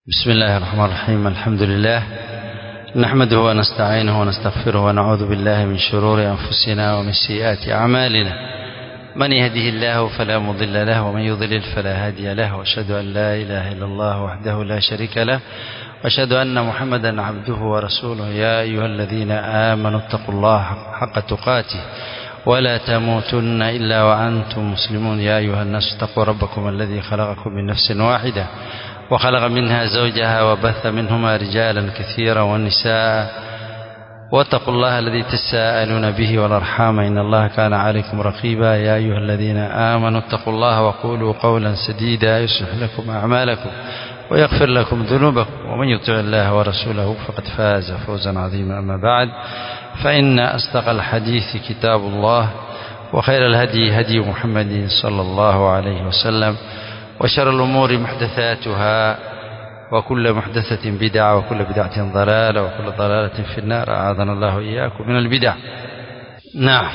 بسم الله الرحمن الرحيم الحمد لله نحمده ونستعينه ونستغفره ونعوذ بالله من شرور أنفسنا ومن سيئات أعمالنا من يهده الله فلا مضل له ومن يضلل فلا هادي له وأشهد أن لا إله إلا الله وحده لا شريك له وأشهد أن محمدا عبده ورسوله يا أيها الذين آمنوا اتقوا الله حق تقاته ولا تموتن إلا وأنتم مسلمون يا أيها الناس اتقوا ربكم الذي خلقكم من نفس واحدة وخلق منها زوجها وبث منهما رجالا كثيرا والنساء واتقوا الله الذي تساءلون به والأرحام إن الله كان عليكم رقيبا يا أيها الذين آمنوا اتقوا الله وقولوا قولا سديدا يصلح لكم أعمالكم ويغفر لكم ذنوبكم ومن يطع الله ورسوله فقد فاز فوزا عظيما أما بعد فإن أصدق الحديث كتاب الله وخير الهدي هدي محمد صلى الله عليه وسلم وشر الأمور محدثاتها وكل محدثة بدعة وكل بدعة ضلالة وكل ضلالة في النار أعاذنا الله إياكم من البدع نعم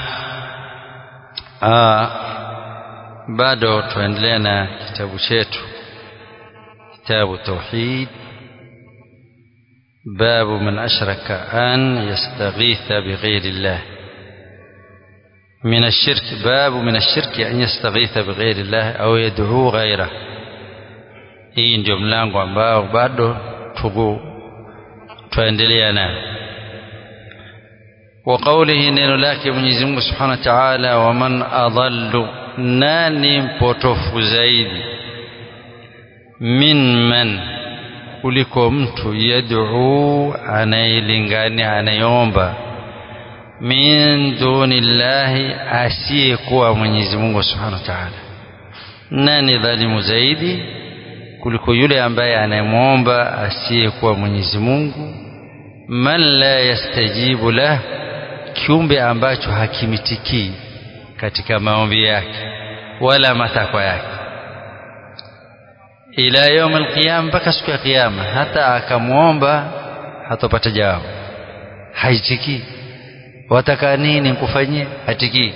آه bado tuendelea na kitabu chetu kitabu tauhid باب من أشرك أن يستغيث بغير الله من الشرك باب من الشرك أن يستغيث بغير الله أو يدعو غيره hii ndio mlango ambao bado tuku tuendelea nayo wa qawlihi neno lake Mwenyezi Mungu Subhanahu wa Ta'ala wa man adallu nani mpotofu zaidi min man kuliko mtu yad'u anayelingania anayeomba min dunillahi asiyekuwa Mwenyezi Mungu Subhanahu wa Ta'ala nani dhalimu zaidi kuliko yule ambaye anayemwomba asiyekuwa Mwenyezi Mungu man la yastajibu lah kiumbe ambacho hakimitikii katika maombi yake wala matakwa yake ila yaum alqiyama mpaka siku ya kiyama hata akamwomba hatopata jawabu haitikii wataka nini nkufanyie hatikii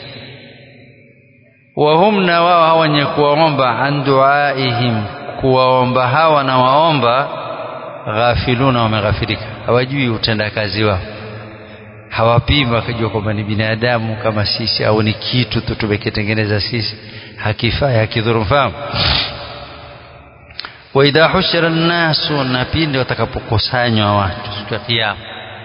wahum na wao wenye kuwaomba an duaihim kuwaomba hawa na waomba ghafiluna wameghafirika hawajui utendakazi wao hawapimi wakajua kwamba ni binadamu kama sisi au ni kitu tu tumekitengeneza sisi hakifai hakidhuru mfahamu wa idha hushira nnasu na pindi watakapokusanywa watu siku ya kiyama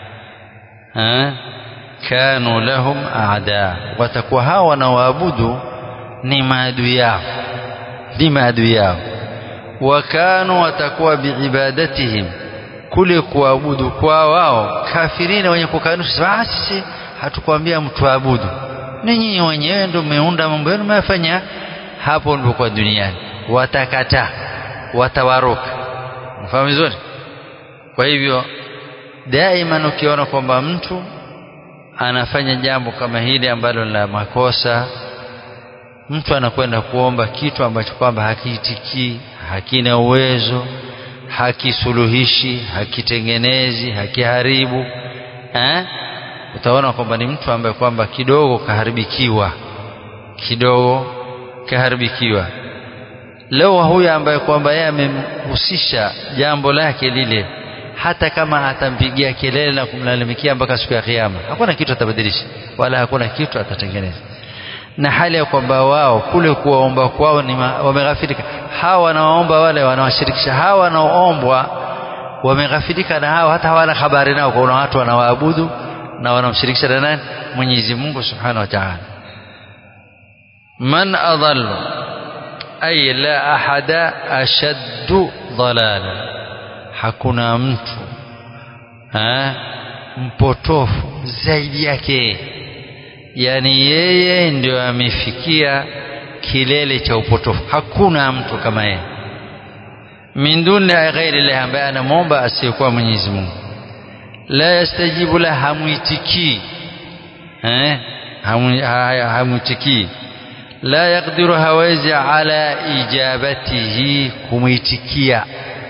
kanu lahum aada watakuwa hawa wanaoabudu ni maadui yao ni maadui yao wakanu watakuwa biibadatihim kule kuabudu kwa wao kafirina wenye kukanusha sisi hatukwambia mtu abudu ni nyinyi wenyewe ndio mmeunda mambo yenu mmefanya hapo ndipo kwa duniani watakataa watawaruka mfahamu vizuri kwa hivyo daima ukiona kwamba mtu anafanya jambo kama hili ambalo la makosa mtu anakwenda kuomba kitu ambacho kwamba hakiitikii hakina uwezo hakisuluhishi hakitengenezi hakiharibu eh? utaona kwamba ni mtu ambaye kwamba kidogo kaharibikiwa kidogo kaharibikiwa leo huyu ambaye kwamba yeye amemhusisha jambo lake lile hata kama atampigia kelele na kumlalamikia mpaka siku ya kiyama hakuna kitu atabadilisha wala hakuna kitu atatengeneza na hali ya kwamba wao kule kuwaomba kwao ni wameghafirika hawa wanaoomba wale wanawashirikisha hawa wanaoombwa wameghafirika na hawa hata hawana habari nao kuna watu wanawaabudu na wanamshirikisha na nani Mwenyezi Mungu Subhanahu wa Ta'ala man adallu ay la ahada ashaddu dalala hakuna mtu ha? mpotofu zaidi yake yani yeye ndio amefikia kilele cha upotofu hakuna mtu kama yeye min duni ghairi Allah ambaye anamwomba asiyekuwa Mwenyezi Mungu la yastajibu la hamuitikii eh hamuitikii la yaqdiru hawezi ala ijabatihi kumuitikia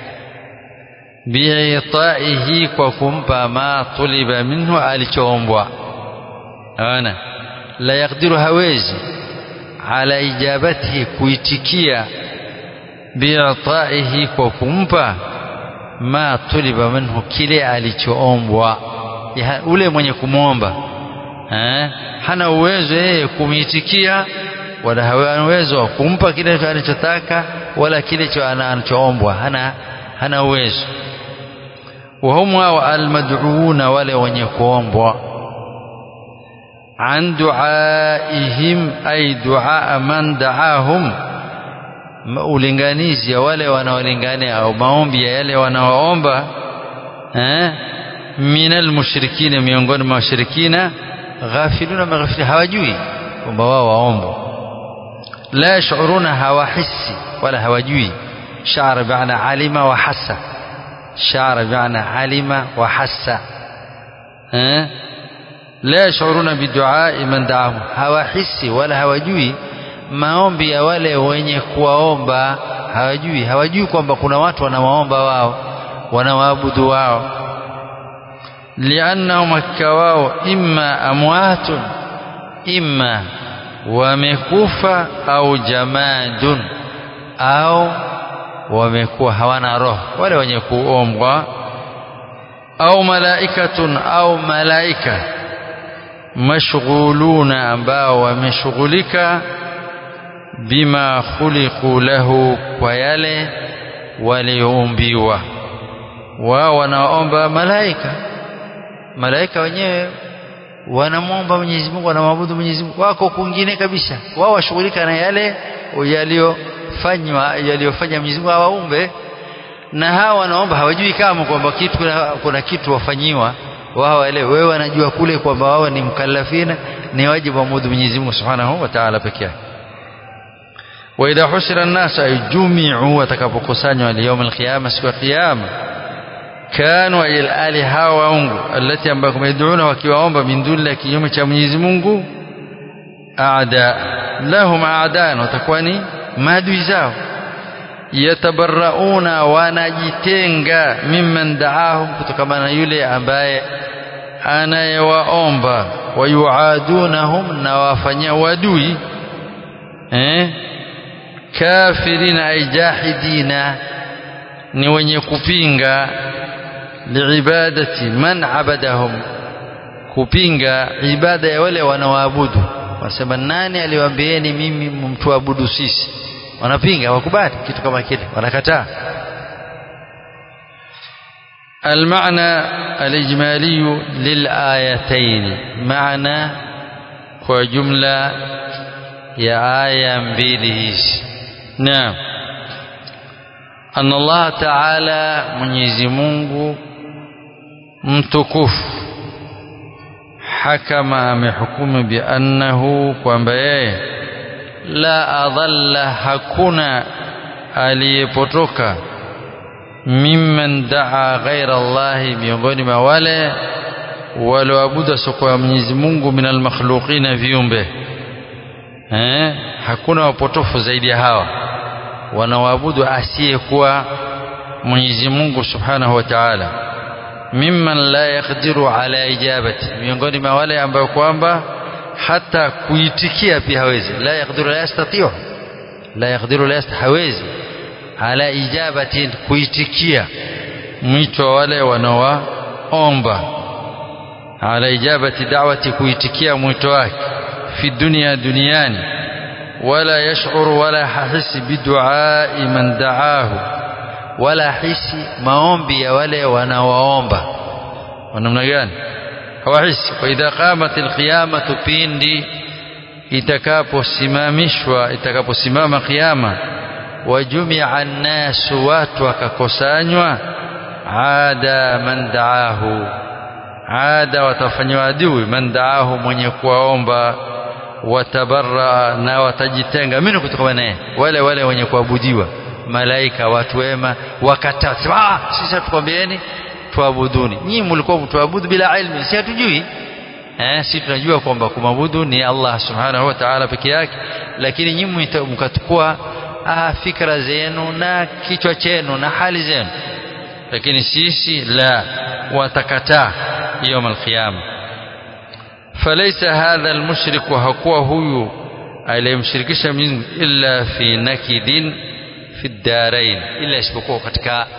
biitaihi kwa kumpa ma tuliba minhu alichoombwa ana la yaqdiru hawezi ala ijabatihi kuitikia bi'taihi kwa kumpa ma tuliba minhu kile alichoombwa ule mwenye kumwomba eh, hana uwezo yeye kumitikia wala hana uwezo wa kumpa kile anachotaka wala kile anachoombwa hana hana uwezo وهم المدعوون wale wenye kuombwa عن دعائهم أي دعاء من دعاهم ulinganizi ya wale wanaolingania au maombi ya yale wanaoomba eh minal mushrikina miongoni mwa washirikina ghafiluna maghfili hawajui kwamba wao waombo la yashuruna hawahisi wala hawajui shara bi'ana alima wa hassa shara bi'ana alima wa hassa eh la yashuruna bidu'a man da'ahum hawahisi wala hawajui maombi ya wale wenye kuwaomba hawajui hawajui kwamba kuna watu wanawaomba wao wanawaabudu wao liannahum hakika wao imma amwatun imma wamekufa au jamadun au wamekuwa hawana roho wale wenye kuombwa au malaikatun au malaika mashghuluna ambao wameshughulika bima khuliqu lahu kwa yale walioumbiwa wao wanaomba malaika malaika wenyewe wanamwomba Mwenyezi Mungu wanamwabudu Mwenyezi Mungu wako kwingine kabisa wao washughulika na yale yaliyofanywa yaliyofanya Mwenyezi Mungu awaumbe na hawa wanaomba hawajui kama kwamba kitu kuna, kuna kitu wafanyiwa wao wale wewe wanajua kule kwamba wao ni mkallafina ni wajibu waabudu Mwenyezi Mungu Subhanahu wa Ta'ala peke yake wa idha hushira an-nas ay jumi'u watakapokusanywa al-yawm al-qiyamah siku ya kiyama kanu il ali hawa waungu alati ambayo yad'una wakiwaomba min duni kinyume cha Mwenyezi Mungu aada lahum aadan watakuwa ni maadui zao yatabarrauna wanajitenga mimman daahum kutokana na yule ambaye anayewaomba wayuadunahum na wafanyia wadui eh kafirina ay jahidina ni wenye kupinga liibadati man abadahum kupinga ibada ya wale wanaoabudu wasema nani aliwaambieni mimi mtuabudu sisi wanapinga wakubali kitu kama kile wanakataa المعنى الإجمالي للآيتين معنى وجملة يا آية مبيليش نعم أن الله تعالى mwenyezi Mungu mtukufu hakama amehukumu biannahu kwamba yeye la adhalla hakuna aliyepotoka mimman daa ghaira Allahi miongoni mwa wale walioabudu soko Mwenyezi Mungu minal makhluqina viumbe eh hakuna wapotofu zaidi ya hawa wanaoabudu asiyekuwa Mwenyezi Mungu Subhanahu wa Ta'ala mimman la yaqdiru ala ijabati miongoni mwa wale ambao kwamba hata kuitikia pia hawezi la yaqdiru la yastati'u la yaqdiru la hawezi ala ijabati kuitikia mwito wa wale wanaoomba ala ijabati da'wati kuitikia mwito wake fi dunia duniani wala yash'uru wala hahisi biduai man da'ahu wala hisi maombi ya wale wanaoomba namna gani hawahisi wa idha qamat alqiyamatu pindi itakaposimamishwa itakaposimama kiyama wajumia annasu watu wakakusanywa ada man daahu ada watafanywa adui man daahu mwenye kuwaomba watabarra na watajitenga mimi kutoka naye wale wale wenye kuabudiwa malaika watu wema wakataa ah sisi tukwambieni tuabuduni nyinyi mlikuwa mtuabudu bila ilmu si hatujui eh si tunajua kwamba kumabudu ni Allah subhanahu wa ta'ala peke yake lakini nyinyi mkachukua ah, fikra zenu na kichwa chenu na hali zenu lakini sisi la watakataa يوم القيامة فليس هذا المشرك وهكوا هو aliyemshirikisha Mwenyezi illa fi nakidin fi darain illa isipokuwa katika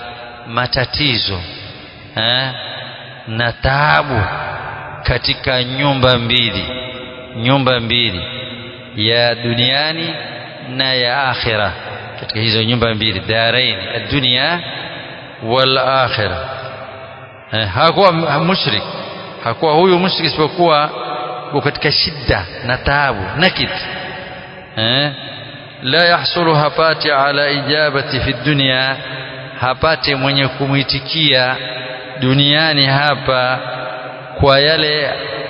matatizo eh, na taabu katika nyumba mbili nyumba mbili ya duniani na ya akhira katika hizo nyumba mbili darain dunia wal akhira eh, hakuwa mushrik hakuwa huyu mushrik isipokuwa katika shida na taabu nakid eh, la yahsulu hapati ala ijabati fi dunya hapati mwenye kumwitikia duniani hapa kwa yale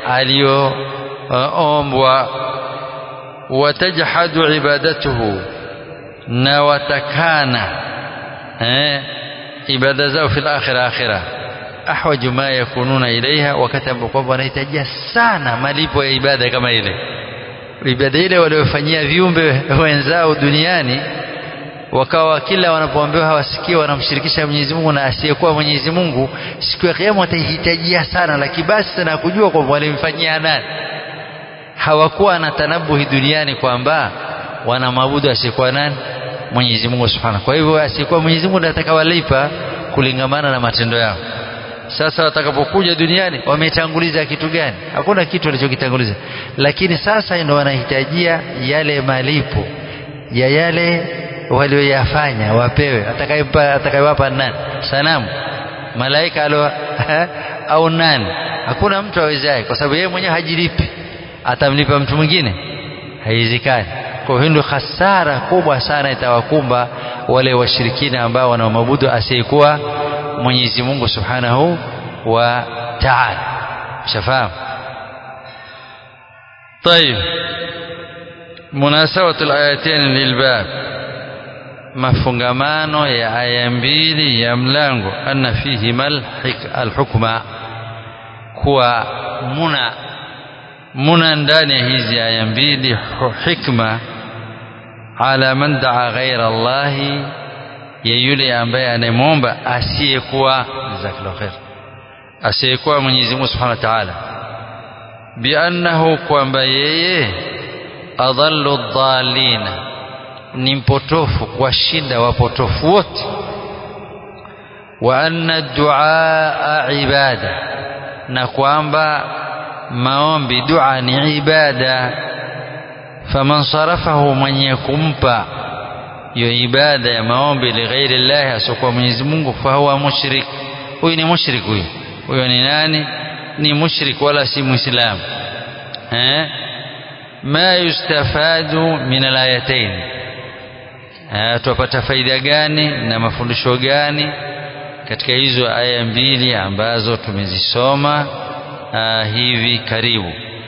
aliyoombwa watajhadu ibadatuhu na watakana eh, ibada zao fil akhira akhira ahwaju ma yakununa ilaiha wakati ambapo kwamba wanahitajia sana malipo ya ibada kama ile ibada ile waliofanyia viumbe wenzao duniani wakawa kila wanapoambiwa hawasikii wanamshirikisha Mwenyezi Mungu na asiyekuwa Mwenyezi Mungu siku ya kiyama watahitajia sana lakini basi sana kujua kwamba walimfanyia nani hawakuwa na tanabuhi duniani kwamba wanamwabudu asiyekuwa nani Mwenyezi Mungu Subhanahu kwa hivyo asiyekuwa Mwenyezi Mungu anataka walipa kulingamana na matendo yao sasa watakapokuja duniani wametanguliza kitu gani hakuna kitu walichokitanguliza lakini sasa ndio wanahitajia yale malipo ya yale walioyafanya wapewe atakayewapa atakayewapa nani sanamu malaika alo au nani hakuna mtu awezaye kwa sababu yeye mwenyewe hajilipi atamlipa mtu mwingine haiwezekani kwa hiyo ndio hasara kubwa sana itawakumba wale washirikina ambao wanamwabudu asiyekuwa Mwenyezi Mungu Subhanahu wa Ta'ala shafahamu طيب مناسبة الآيتين للباب mafungamano ya aya mbili ya mlango anna fihi mal alhukma kuwa muna muna ndani ya hizi aya mbili hikma ala man daa ghaira Allahi ya yule ambaye anayemwomba asiyekuwa jazakallahu khair asiyekuwa Mwenyezi Mungu Subhanahu wa Ta'ala biannahu kwamba yeye adhallu dhalina ni mpotofu kuwashinda wapotofu wote wa anna duaa ibada na kwamba maombi dua ni ibada faman sarafahu mwenye kumpa hiyo ibada ya maombi lighairi llahi asiokuwa Mwenyezi Mungu fahuwa mushrik huyu ni mushrik huyu huyo ni nani ni mushrik wala si muislamu eh ma yustafadu min alayatain tupata faida gani na mafundisho gani katika hizo aya mbili ambazo tumezisoma hivi karibu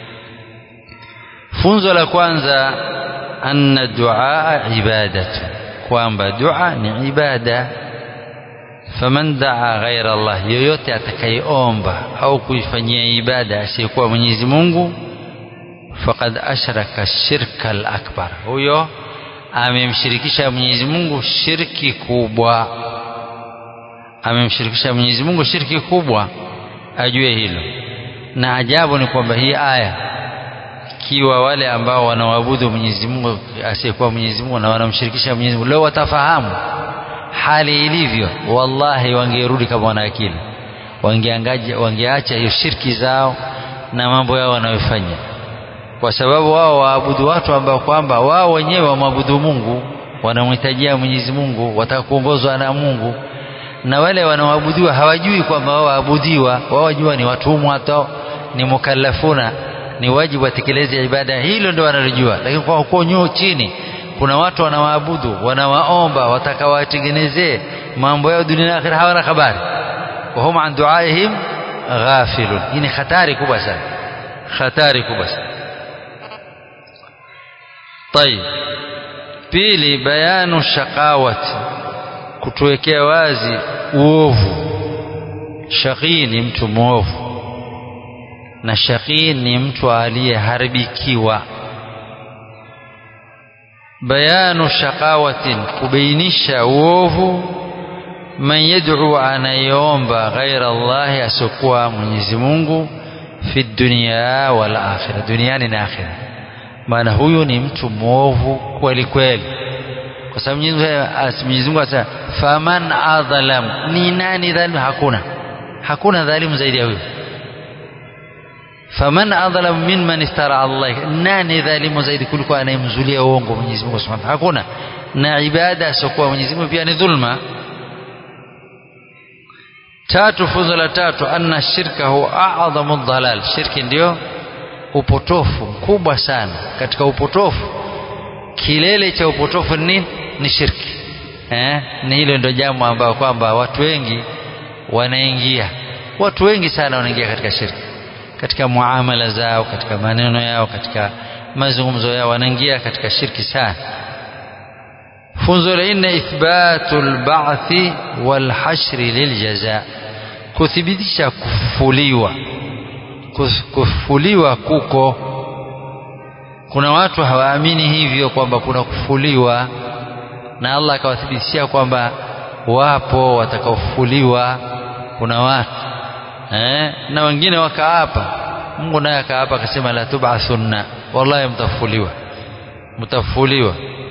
funzo la kwanza anna duaa ibadatu kwamba dua ni ibada faman daa ghaira Allah yoyote atakayeomba au kuifanyia ibada asiyekuwa Mwenyezi Mungu faqad ashraka shirka al-akbar huyo amemshirikisha Mwenyezi Mungu shirki kubwa amemshirikisha Mwenyezi Mungu shirki kubwa ajue hilo na ajabu ni kwamba hii aya ikiwa wale ambao wanaabudu Mwenyezi Mungu asiyekuwa Mwenyezi Mungu na wanamshirikisha Mwenyezi Mungu leo watafahamu hali ilivyo wallahi wangerudi kama wana akili wangeangaja wangeacha hiyo shirki zao na mambo yao wanayofanya kwa sababu wao waabudu watu ambao kwamba wao wenyewe wamwabudu Mungu wanamhitajia Mwenyezi Mungu watakuongozwa na Mungu na wale wanaoabudiwa hawajui kwamba wao waabudiwa wao wajua ni watumwa hata ni mukallafuna ni wajibu watekeleze ibada hilo ndio wanalijua lakini kwa huko nyuu chini kuna watu wanawaabudu wanawaomba watakawatengenezee mambo yao dunia na akhira hawana habari wa hum an duaihim ghafilun hii ni hatari kubwa sana hatari kubwa sana طيب pili bayanu shaqawati kutuwekea wazi uovu shaqii ni mtu mwovu na shaqii ni mtu aliyeharibikiwa bayanu shaqawatin kubainisha uovu man yad'u anayeomba ghaira Allahi asiokuwa Mwenyezi Mungu fi dunya wal akhirah duniani na akhirah maana huyu ni mtu mwovu kweli kweli kwa sababu Mwenyezi Mungu asema faman adhalam ni nani dhalimu hakuna hakuna dhalimu zaidi ya huyo faman adhalam mimman iftara Allah nani dhalimu zaidi kuliko anayemzulia uongo Mwenyezi Mungu Subhanahu hakuna na ibada asiokuwa Mwenyezi Mungu pia ni dhulma tatu funzo la tatu anna shirka huwa a'dhamu dhalal shirki ndio upotofu mkubwa sana katika upotofu kilele cha upotofu ni ni shirki eh ni hilo ndio jambo ambalo kwamba watu wengi wanaingia watu wengi sana wanaingia katika shirki katika muamala zao katika maneno yao katika mazungumzo yao wanaingia katika shirki sana funzo la nne ithbatu lbathi walhashri liljaza kuthibitisha kufufuliwa kufufuliwa kuko kuna watu hawaamini hivyo kwamba kuna kufufuliwa na Allah akawathibitishia kwamba wapo watakaofufuliwa kuna watu eh? na wengine wakaapa Mungu naye akaapa akasema la tub'athunna wallahi mtafufuliwa mtafufuliwa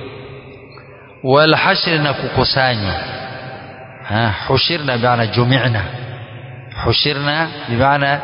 wal hashr na kukusanywa ha hushirna bi'ana jumi'na hushirna bi'ana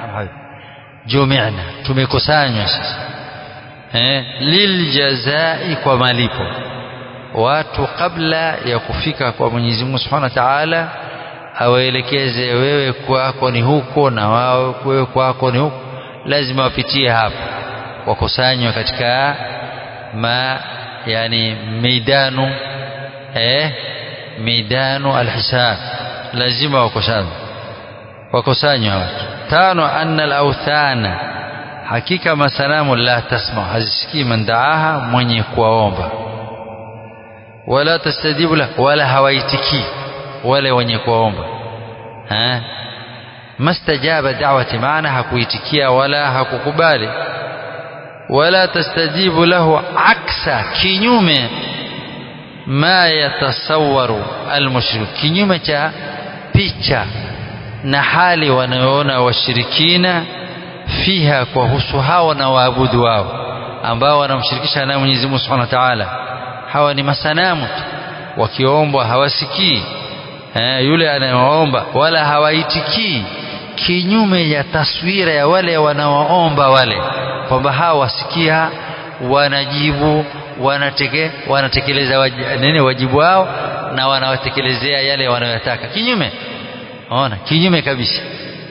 jumi'na tumekusanywa sasa eh liljazai kwa malipo watu kabla ya kufika kwa Mwenyezi Mungu Subhanahu wa Ta'ala awaelekeze wewe kwako ni huko na wao wewe kwako ni huko lazima wapitie hapo wakusanywe katika ma yani midanu eh midanu alhisab lazima wakusanywe wakusanywe watu tano anna alawthana hakika masanamu la tasma hazisikii man daaha mwenye kuwaomba wala tastajibu la wala hawaitikii wale wenye kuomba ha mastajaba da'wati maana hakuitikia wala hakukubali wala tastajibu lahu aksa kinyume ma yatasawwaru almushrik kinyume cha picha na hali wanayoona washirikina fiha kwa husu hao na waabudu wao ambao wanamshirikisha na Mwenyezi Mungu Subhanahu wa Ta'ala hawa ni masanamu wakiombwa hawasikii eh, yule anayewaomba wala hawaitikii kinyume ya taswira ya wale wanaoomba wale kwamba hawa wasikia wanajibu wanateke, wanatekeleza waj, nini wajibu wao na wanawatekelezea yale wanayotaka kinyume ona kinyume kabisa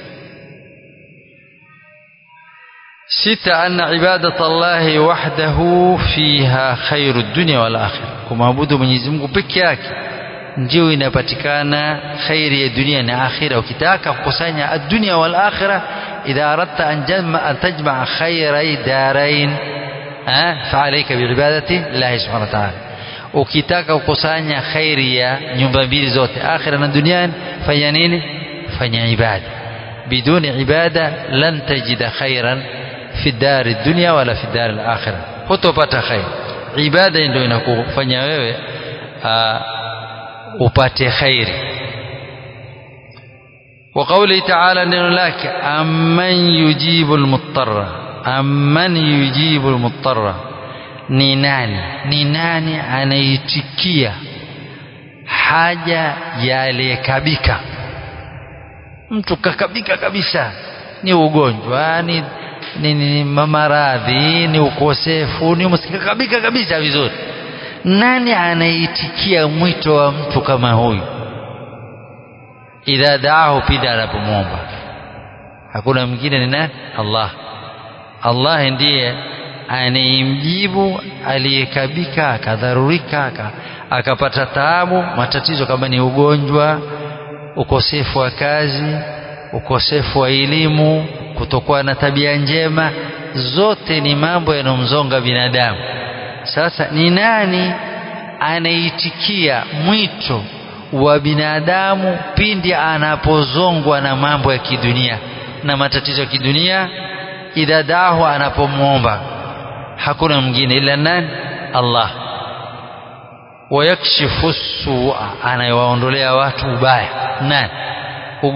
sita anna ibadata Allahi wahdahu fiha khairu dunya wal akhirah kumwabudu Mwenyezi Mungu peke yake ndio inapatikana khairi ya dunia na akhira ukitaka kukusanya ad-dunya wal akhirah idha aradta an jamma an tajma' khairai darain fa alayka bi ibadati Allah subhanahu wa ta'ala ukitaka kukusanya khairi ya nyumba mbili zote akhira na duniani fanya nini fanya ibada biduni ibada lan tajida khairan fi dari dunya wala fi dari al-akhirah hutopata khair ibada ndio inakufanya wewe upate khairi وقوله تعالى neno lake amman yujibu almuttarra amman yujibu almuttarra ni nani ni nani anaitikia haja ya aliyekabika mtu kakabika kabisa ni ugonjwa ni ni, ni maradhi ni ukosefu ni msikakabika kabisa vizuri nani anaitikia mwito wa mtu kama huyu idha daahu pida anapomwomba hakuna mwingine ni nani Allah Allah ndiye anayemjibu aliyekabika akadharurika akapata taabu matatizo kama ni ugonjwa ukosefu wa kazi ukosefu wa elimu kutokuwa na tabia njema zote ni mambo yanayomzonga binadamu sasa ni nani anaitikia mwito wa binadamu pindi anapozongwa na mambo ya kidunia na matatizo ya kidunia idha dahu anapomwomba hakuna mwingine ila nani Allah wayakshifu sua anayewaondolea watu ubaya nani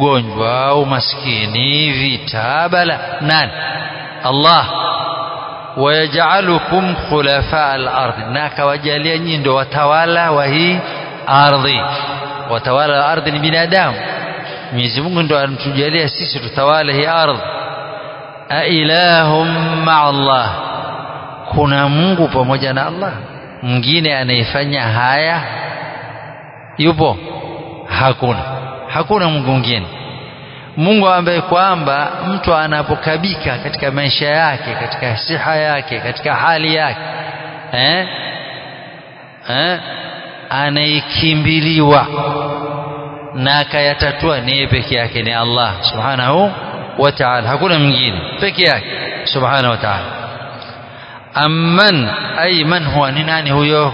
ugonjwa umaskini vita bala nani Allah wayaj'alukum khulafa al-ardh na akawajalia nyinyi ndio watawala wa hii ardhi watawala wa ardhi ni binadamu Mwenyezi Mungu ndio anatujalia sisi tutawale hii ardhi a ilahum ma'a Allah kuna Mungu pamoja na Allah mwingine anayefanya haya yupo hakuna hakuna Mungu mwingine Mungu ambaye kwamba mtu anapokabika katika maisha yake katika siha yake katika hali yake eh eh anaikimbiliwa na akayatatua ni yeye peke yake ni Allah subhanahu wa ta'ala hakuna mwingine peke yake subhanahu wa ta'ala amman ay man huwa ni nani huyo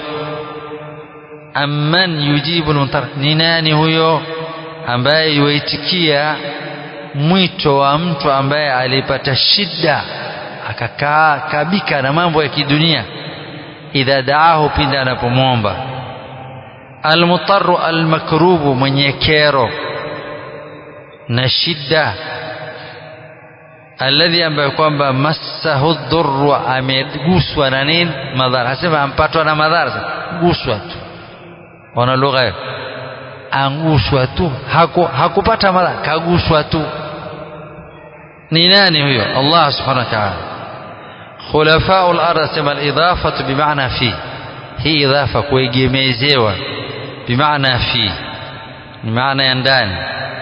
amman yujibu al ni nani huyo ambaye yuitikia mwito wa mtu ambaye alipata shida akakaa kabika na mambo ya kidunia idha daahu pindi anapomwomba almutarru almakrubu mwenye kero na shida alladhi ambaye kwamba massahu dhurru ameguswa na nini madhara hasema ampatwa na madhara guswa tu wana lugha hiyo anguswa tu haku, hakupata madhara kaguswa tu ni nani huyo Allah subhanahu wa ta'ala khulafa'ul ardh sema al-idafatu bimaana fi hii idhafa kuegemezewa bimaana fi ni maana ya ndani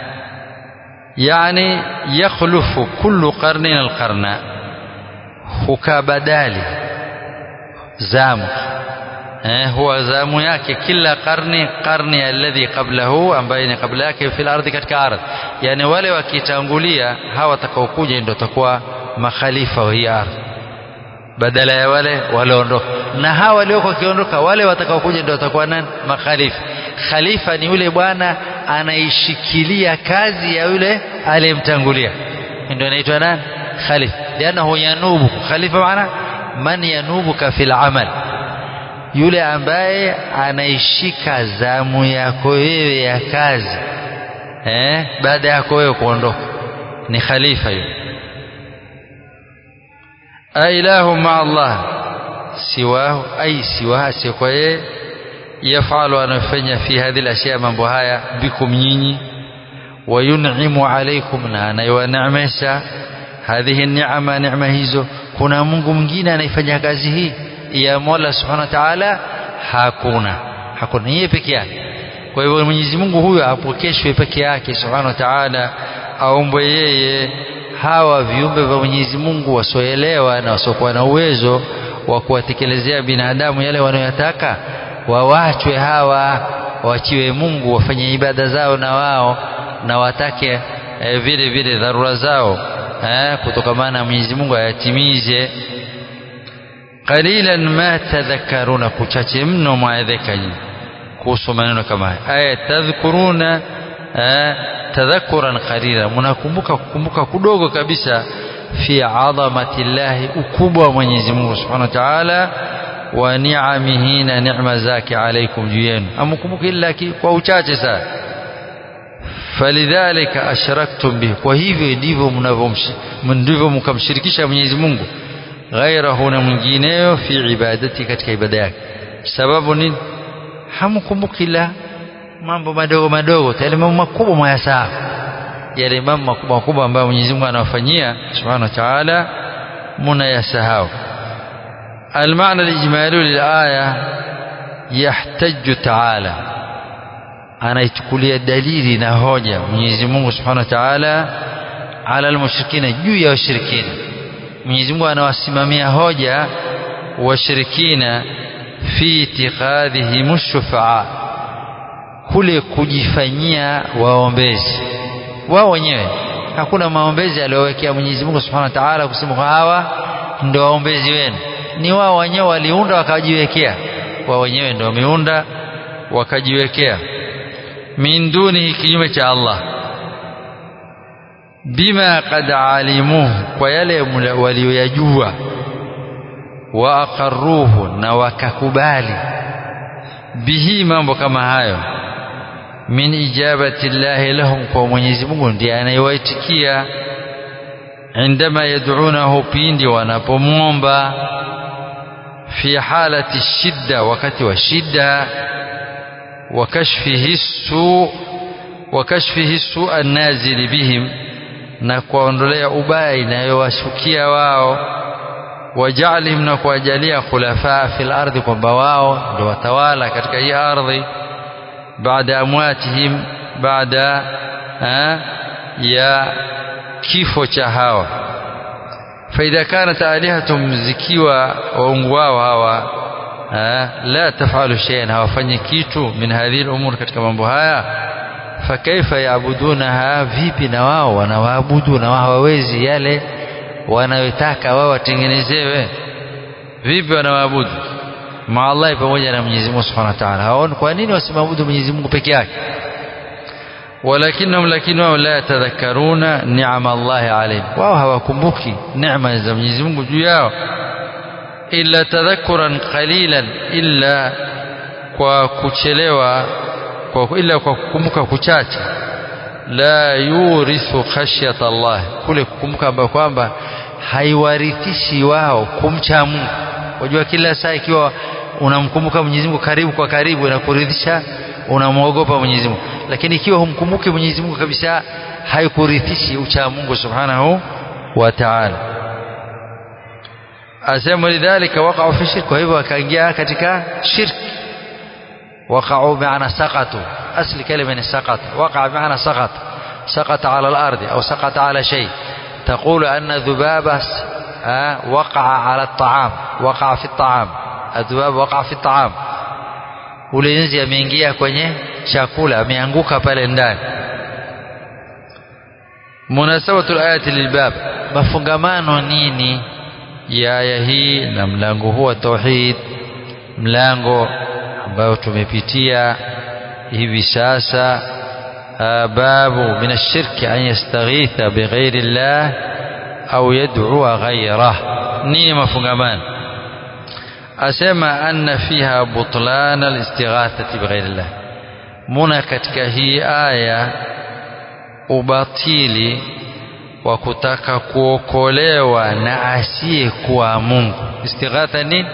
yani yakhlufu kullu qarnin alqarna hukabadali zamu eh huwa zamu yake kila karni karni alladhi qablahu ambaye ni kabla yake fil ardhi katika ardhi yani wale wakitangulia hawa watakaokuja ndio watakuwa makhalifa wa hii ardhi badala ya wale walioondoka na hawa walioko wakiondoka wale watakaokuja ndio watakuwa nani makhalifa khalifa ni yule bwana anaishikilia kazi ya yule aliyemtangulia ndio anaitwa nani khalifa lianahu yanubu khalifa maana man yanubuka fil amal yule ambaye anaishika zamu yako wewe ya kazi eh baada yako wewe kuondoka ni khalifa yule ailahu ma Allah siwahu ai siwaha si kwa yeye yafalu anafanya fi hadhihi alashya mambo haya bikum nyinyi wayun'imu alaykum na anayewaneemesha hadhihi ni'ama neema hizo kuna Mungu mwingine anayefanya kazi hii ya Mola Subhanahu wa Ta'ala hakuna hakuna yeye peke yake kwa hivyo Mwenyezi Mungu huyo apokeshwe peke yake Subhanahu wa Ta'ala aombwe yeye hawa viumbe vya Mwenyezi Mungu wasioelewa na wasiokuwa na uwezo wa kuwatekelezea binadamu yale wanayotaka wawachwe hawa wachiwe Mungu wafanye ibada zao na wao na watake eh, vile vile dharura zao eh, kutokamana na Mwenyezi Mungu ayatimize qalilan ma tadhakkaruna kuchache mno mwaedheka nyinyi kuhusu maneno kama haya aya tadhkuruna tadhakuran qalila mnakumbuka kukumbuka kudogo kabisa fi adhamati llahi ukubwa wa Mwenyezi Mungu Subhanahu wa Ta'ala wa ni'amihi na neema zake alaikum juu yenu amkumbuka illa kwa uchache sana falidhalika ashraktum bihi kwa hivyo ndivyo ndivyo mkamshirikisha Mwenyezi Mungu ghairahu na mwingineyo fi ibadati katika ibada yake sababu nini hamkumbuki ila mambo madogo madogo yale mambo makubwa mwayasahau yale mambo makubwa makubwa ambayo Mwenyezi Mungu anawafanyia Subhanahu wa Ta'ala mnayasahau المعنى الإجمالي للآية يحتج تعالى anaichukulia dalili na hoja Mwenyezi Mungu Subhanahu wa Ta'ala ala almushrikina juu ya washirikina Mwenyezi Mungu anawasimamia hoja washirikina fi itikhadhihim shufaa kule kujifanyia waombezi wao wenyewe hakuna maombezi aliyowekea Mwenyezi Mungu Subhanahu wa Ta'ala kusema hawa ndio waombezi wenu ni wao wenyewe waliunda wakajiwekea wao wenyewe ndio wameunda wakajiwekea min dunihi kinyume cha Allah bima qad alimuhu kwa yale walioyajua wa aqarruhu na wakakubali bihi mambo kama hayo min ijabati llahi lahum kwa Mwenyezi Mungu ndiye anayewaitikia indama yad'unahu pindi wanapomwomba fi halati shidda wakati wa shida wa kashfihi su wa kashfihi su annazili bihim na kuwaondolea ubaya inayowashukia wao wajalihim na kuwajalia khulafaa fil ardhi kwamba wao ndio watawala katika hii ardhi baada amwatihim baada ya kifo cha hawa faidha kanat alihatum zikiwa waungu wao hawa la tafalu shay'an hawafanyi kitu min hadhihi al-umur katika mambo haya fakaifa yaabudunaha vipi na wao wanawaabudu na wao hawawezi yale wanayotaka wao watengenezewe vipi wanawaabudu maa Allah pamoja na Mwenyezi Mungu Subhanahu wa Ta'ala hawaoni kwa nini wasimwabudu Mwenyezi Mungu peke yake walakinahum lakini wao la yatadhakkaruna ni'ama Allah alayhim wao hawakumbuki neema za Mwenyezi Mungu juu yao illa tadhakkuran qalilan illa kwa kuchelewa kwa ila kwa kukumbuka kuchache la yurithu khashyata Allah kule kukumbuka ambao kwamba haiwarithishi wao kumcha Mungu wajua kila saa ikiwa unamkumbuka Mwenyezi Mungu karibu kwa karibu inakuridhisha unamwogopa Mwenyezi Mungu lakini ikiwa humkumbuki Mwenyezi Mungu kabisa haikurithishi ucha Mungu Subhanahu wa Ta'ala asema lidhalika waqa'u fi shirk kwa hivyo wakaingia katika shirki وقعوا بمعنى سقطوا أصل كلمة سقط وقع بمعنى سقط سقط على الأرض أو سقط على شيء تقول أن ذبابة وقع على الطعام وقع في الطعام الذباب وقع في الطعام ulinzi ameingia kwenye chakula ameanguka pale ndani munasabatu alayati lilbab mafungamano nini ya aya hii na mlango huu wa tauhid mlango ambao tumepitia hivi sasa babu min ashirki an yastaghitha bighairi llah au yad'ua ghayrah nini mafungamano asema anna fiha butlan alistighathati bighairi llah muna katika hii aya ubatili wa kutaka kuokolewa na asiyekuwa Mungu istighatha nini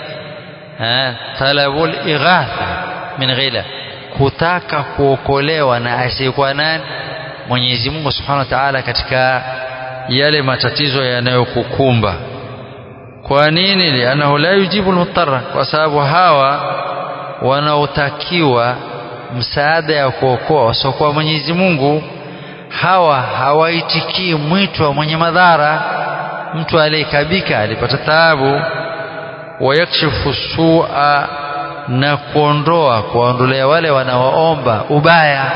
talabul ighatha min ghila kutaka kuokolewa na asiyekuwa nani Mwenyezi Mungu Subhanahu wa Ta'ala katika yale matatizo yanayokukumba kwa nini lianahu la yujibu almutarra kwa sababu hawa wanaotakiwa msaada ya kuokoa wasiokuwa Mwenyezi Mungu hawa hawaitikii mwito wa mwenye madhara mtu aliyekabika alipata taabu wayakshifu sua na kuondoa kuwaondolea wale wanaoomba ubaya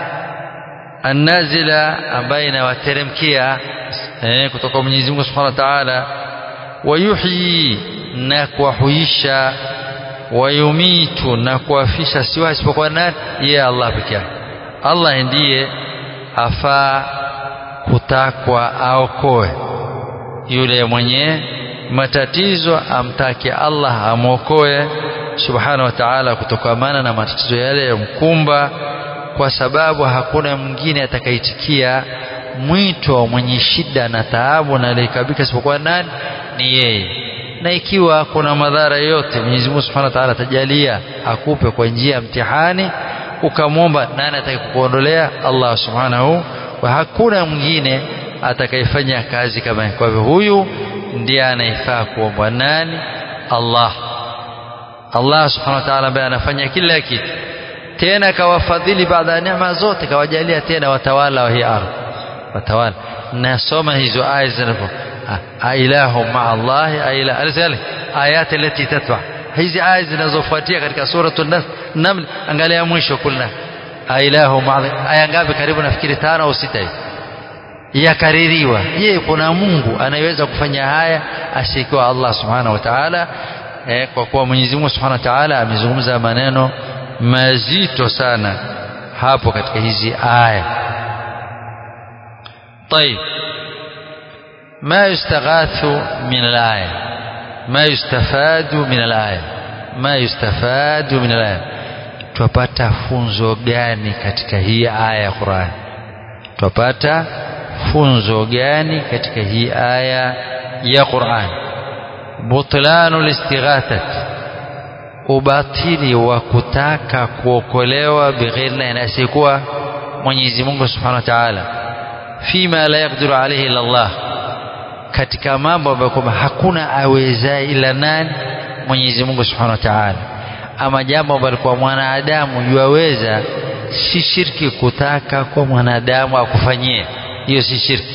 annazila ambaye inawateremkia eh, kutoka Mwenyezi Mungu Subhanahu wa Ta'ala wayuhyi na kuwahuisha wayumitu na kuwafisha siwa isipokuwa nani yeye Allah peke yake Allah ndiye afaa kutakwa aokoe yule mwenye matatizo amtake Allah amwokoe subhanahu wa ta'ala kutokamana na matatizo yale yamkumba kwa sababu hakuna mwingine atakaitikia mwito wa mwenye shida na taabu na aliyekabika isipokuwa nani ni yeye na ikiwa kuna madhara yote Mwenyezi Mungu Subhanahu wa Ta'ala atajalia akupe kwa njia ya mtihani ukamwomba nani atakayekuondolea Allah Subhanahu wa hakuna mwingine atakayefanya kazi kama kwa hivyo huyu ndiye anayefaa kuombwa nani Allah Allah Subhanahu wa Ta'ala ambaye anafanya kila kitu tena kawafadhili baada ya neema zote kawajalia tena watawala wa hii ardhi watawala nasoma hizo aya zinapo ailahu maa Allahi aila alisali ayati alati tatba hizi aya zinazofuatia katika suratul naml angalia mwisho kulna ailahu maa aya ngapi karibu nafikiri tano au sita hivi yakaririwa je kuna Mungu anayeweza kufanya haya asiyekuwa Allah subhanahu wa ta'ala eh, kwa kuwa Mwenyezi Mungu subhanahu wa ta'ala amezungumza maneno mazito sana hapo katika hizi aya طيب ما يستغاث من الآية ما يستفاد من الآية ما يستفاد من الآية twapata funzo gani katika hii aya ya Qur'an twapata funzo gani katika hii aya ya Qur'an butlanu listighathat ubatili wa kutaka kuokolewa bighairi na asiyekuwa Mwenyezi Mungu Subhanahu wa Ta'ala fima la yaqdiru alayhi illa Allah katika mambo ambayo kwamba hakuna awezaye ila nani Mwenyezi Mungu Subhanahu wa Ta'ala ama jambo ambalo kwa mwanadamu yuwaweza si shirki kutaka kwa mwanadamu akufanyie hiyo si shirki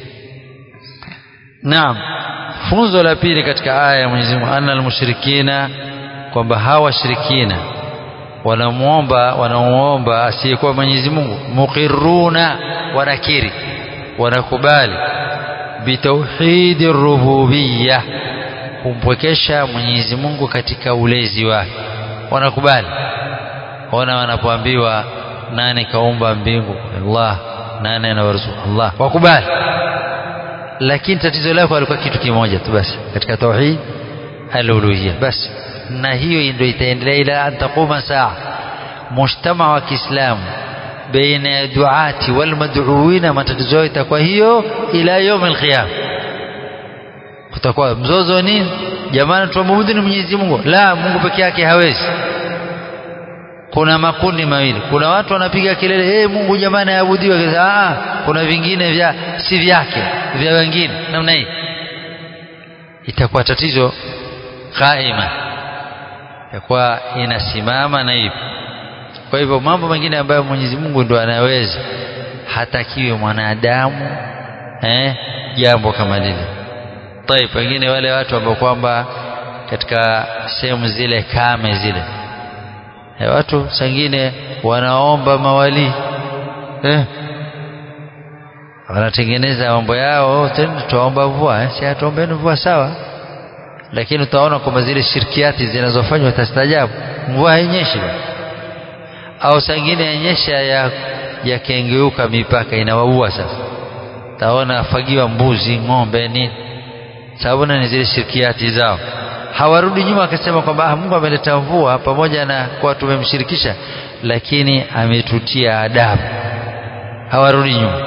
naam funzo la pili katika aya ya Mwenyezi Mungu anna almushrikina kwamba hawa shirikina wanamuomba wanamuomba asiyekuwa Mwenyezi Mungu muqirruna wanakiri wanakubali bitauhidi rububiyya kumpwekesha Mwenyezi Mungu katika ulezi wake wanakubali ona wanapoambiwa nani kaumba mbingu Allah nani anawaruzuku Allah wakubali lakini tatizo lako alikuwa kitu kimoja tu basi katika tauhid al-uluhiyya basi na hiyo ndio itaendelea ila antakuma saa mujtama wa Kiislamu baina ya duati wal mad'uina matatizo yao itakuwa hiyo ila يوم القيامه kutakuwa mzozo nini jamani tuabudu ni Mwenyezi Mungu la Mungu peke yake hawezi kuna makundi mawili kuna watu wanapiga kelele hey, Mungu jamani aabudiwe ah kuna vingine vya si vyake vya wengine namna hii itakuwa tatizo qaima itakuwa inasimama na hivyo kwa hivyo mambo mengine ambayo Mwenyezi Mungu ndo anaweza hatakiwe mwanadamu eh jambo kama lile طيب pengine wale watu ambao kwamba katika sehemu zile kame zile e watu sangine wanaomba mawali eh wanatengeneza mambo yao tena tuomba mvua eh? si atuombeni mvua sawa lakini utaona kwamba zile shirkiati zinazofanywa utastajabu mvua hainyeshi au sangine yanyesha ya yakengeuka mipaka inawaua sasa taona afagiwa mbuzi ng'ombe nini sababu ni zile shirkiati zao hawarudi nyuma akasema kwamba Mungu ameleta mvua pamoja na kwa tumemshirikisha lakini ametutia adabu hawarudi nyuma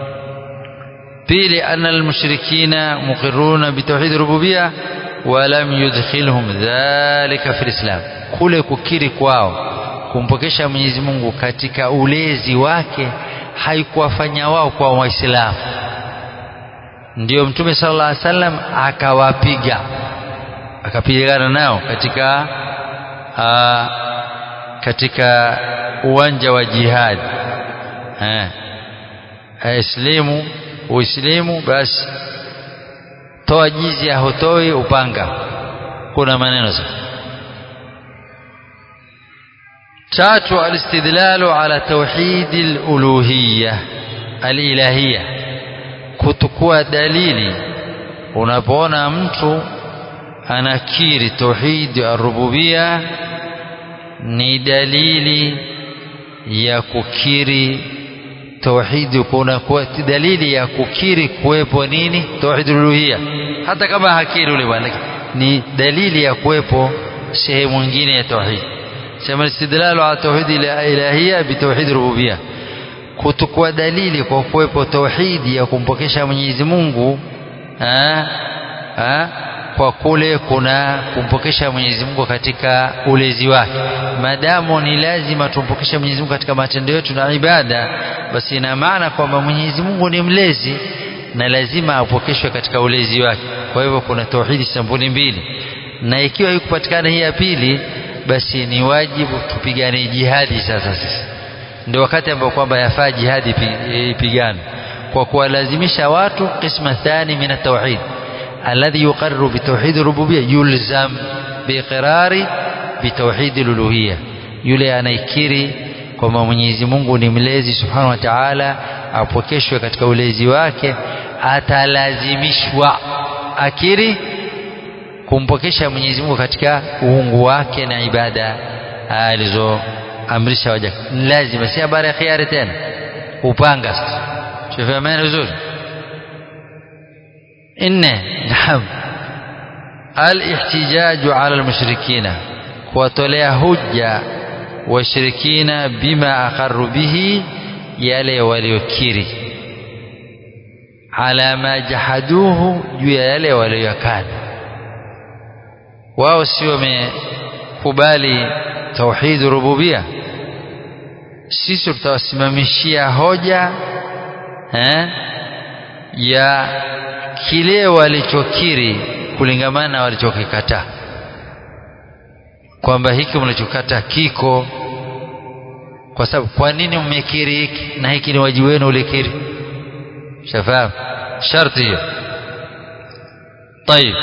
pili anna almushrikina muqirruna bitawhid rububiyya wa lam yudkhilhum dhalika fi alislam kule kukiri kwao kumpokesha Mwenyezi Mungu katika ulezi wake haikuwafanya wao kwa waislamu ndio mtume sallallahu alaihi wasallam akawapiga akapigana nao katika aa, katika uwanja wa jihad eh aislimu uislamu basi toa jizia hutoi upanga kuna maneno sasa tatu alistidlalu ala tauhid aluluhiyya alilahiyya kutukua dalili unapoona mtu anakiri tauhid arububia ni dalili ya kukiri tauhid kuna dalili ya kukiri kuwepo nini tauhid uluhia hata kama hakiri ule bwana ni dalili ya kuwepo sehemu nyingine ya tauhid sema istidlalu ala tauhid ilahia bitauhid rububia kutukua dalili kwa kuwepo tauhidi ya kumpokesha Mwenyezi Mungu ha? Ha? kwa kule kuna kumpokesha Mwenyezi Mungu katika ulezi wake maadamu ni lazima tumpokeshe Mwenyezi Mungu katika matendo yetu na ibada basi ina maana kwamba Mwenyezi Mungu ni mlezi na lazima apokeshwe katika ulezi wake kwa hivyo kuna tauhidi sampuli mbili na ikiwa ikupatikana hii ya pili basi ni wajibu tupigane jihadi sasa sisi ndio wakati ambao kwamba yafaa jihadi ipigane kwa kuwalazimisha watu qisma thani min at-tauhid alladhi yuqarru bi tauhid rububiyya yulzam biiqrari bi tauhid al-uluhiyya yule anaikiri kwamba Mwenyezi Mungu ni mlezi subhanahu wa ta'ala apokeshwe katika ulezi wake atalazimishwa akiri kumpokesha Mwenyezi Mungu katika uungu wake na ibada alizoamrisha waja lazima si habari ya khiari tena upanga sasa tufahamane vizuri nne naam الاحتجاج على المشركين kuwatolea hujja washirikina bima aqarru bihi yale waliokiri ala ma jahaduhu juu ya yale waliyokana wao si wamekubali tauhid rububia sisi tutawasimamishia hoja eh, ya kile walichokiri kulingamana na walichokikataa kwamba hiki mlichokata kiko kwa sababu kwa nini mmekiri hiki na hiki ni wajibu wenu ulikiri shafahamu sharti hiyo طيب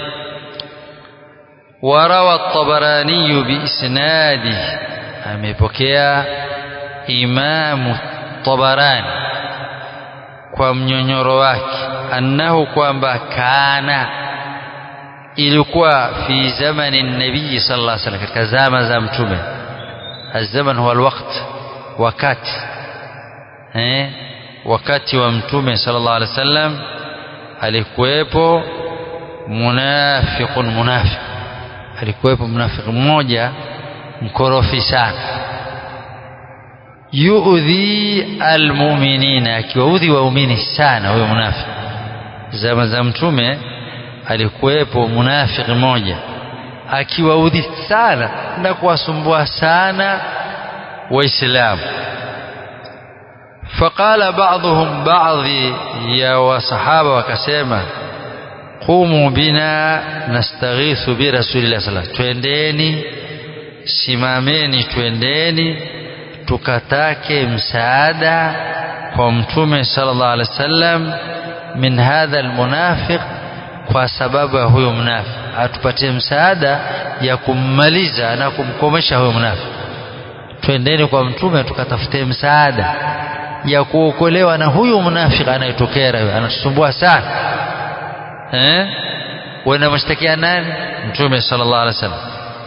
وروى الطبراني بإسناده amepokea imamu tabarani kwa mnyonyoro wake annahu kwamba kana ilikuwa fi zamani nabii sallallahu alaihi wasallam katika zama za mtume الزمن هو الوقت wakati eh wakati wa mtume sallallahu alaihi wasallam alikuwepo munafiqun munafiq alikuwepo mnafiki mmoja mkorofi sana yuudhi almu'minina akiwaudhi waumini sana huyo munafiki zama za mtume alikuwepo munafiki mmoja akiwaudhi sana na kuwasumbua sana waislamu faqala ba'dhum ba'dhi ya wasahaba wakasema qumu bina nastaghithu bi rasulillah sallallahu twendeni simameni twendeni tukatake msaada kwa mtume sallallahu alaihi wasallam min hadha almunafiq kwa sababu ya huyo mnafiki atupatie msaada ya kummaliza na kumkomesha huyo mnafiki twendeni kwa mtume tukatafute msaada ya kuokolewa na huyu mnafiki anayetokera anatusumbua sana eh wenda mshtakia nani mtume sallallahu alaihi wasallam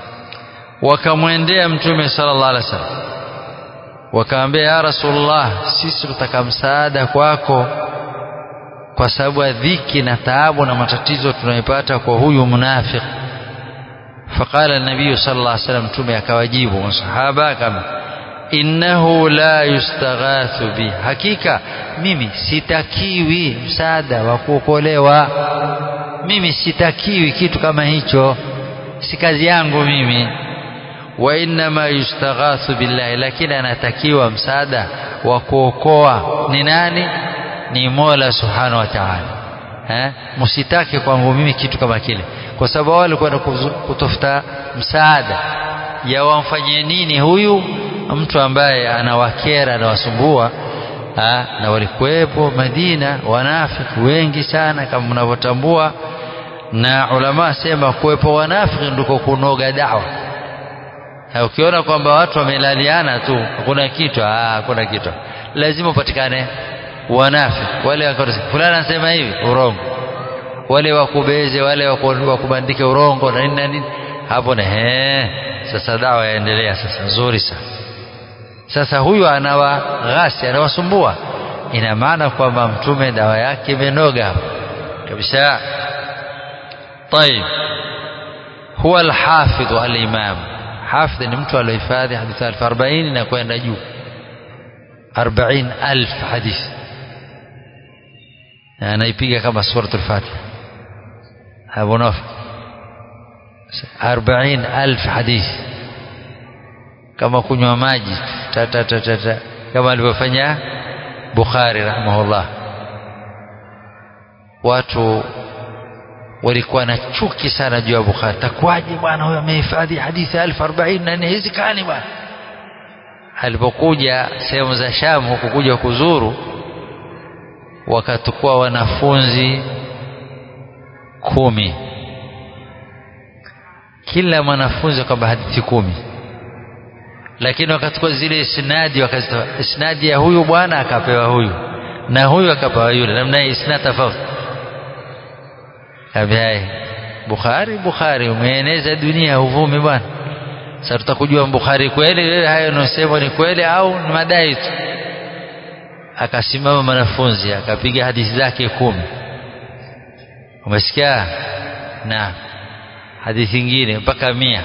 wakamwendea mtume sallallahu alaihi wasallam wakaambia ya rasulullah sisi tutaka msaada kwako kwa sababu ya dhiki na taabu na matatizo tunayopata kwa huyu munafiki faqala nabii sallallahu alaihi wasallam mtume akawajibu masahaba kama innahu la yustaghathu bi hakika mimi sitakiwi msaada wa kuokolewa mimi sitakiwi kitu kama hicho si kazi yangu mimi wa innama yustaghathu billahi lakini anatakiwa msaada wa kuokoa ni nani ni Mola Subhanahu wa Ta'ala eh msitake kwangu mimi kitu kama kile kwa sababu wale kwenda kutafuta msaada ya wamfanyie nini huyu mtu ambaye anawakera anawasumbua na walikuwepo Madina wanafiki wengi sana kama mnavyotambua na ulama sema kuwepo wanafiki ndiko kunoga dawa ukiona kwamba watu wamelaliana tu hakuna kitu hakuna kitu lazima upatikane wanafiki wale wakati fulani anasema hivi urongo wale wakubeze wale wakubandike urongo na nini na nini hapo na he sasa dawa yaendelea sasa nzuri sana sasa huyu anawaghasi anawasumbua ina maana kwamba mtume dawa yake imenoga hapo kabisa طيب هو الحافظ الإمام حافظ ni mtu aliohifadhi hadithi 1040 na kwenda juu 40000 hadithi anaipiga kama suratul Fatiha Abu Nafi 40000 hadithi kama kunywa maji ta ta ta ta, ta. kama alivyofanya Bukhari rahimahullah watu walikuwa na chuki sana juu ya Bukhari takwaje bwana huyo amehifadhi hadithi 1040 na haiwezekani bwana alipokuja sehemu za Sham huku kuja kuzuru wakatukua wanafunzi kumi kila mwanafunzi kwamba hadithi kumi lakini wakachukua zile isnadi wakazitoa isnadi ya huyu bwana akapewa huyu na huyu akapewa yule namna hii isnad tofauti kaambia Bukhari Bukhari umeeneza dunia uvumi bwana sasa tutakujua Bukhari kweli wewe hayo unaosema ni kweli au ni madai tu akasimama mwanafunzi akapiga hadithi zake kumi umesikia na hadithi nyingine mpaka mia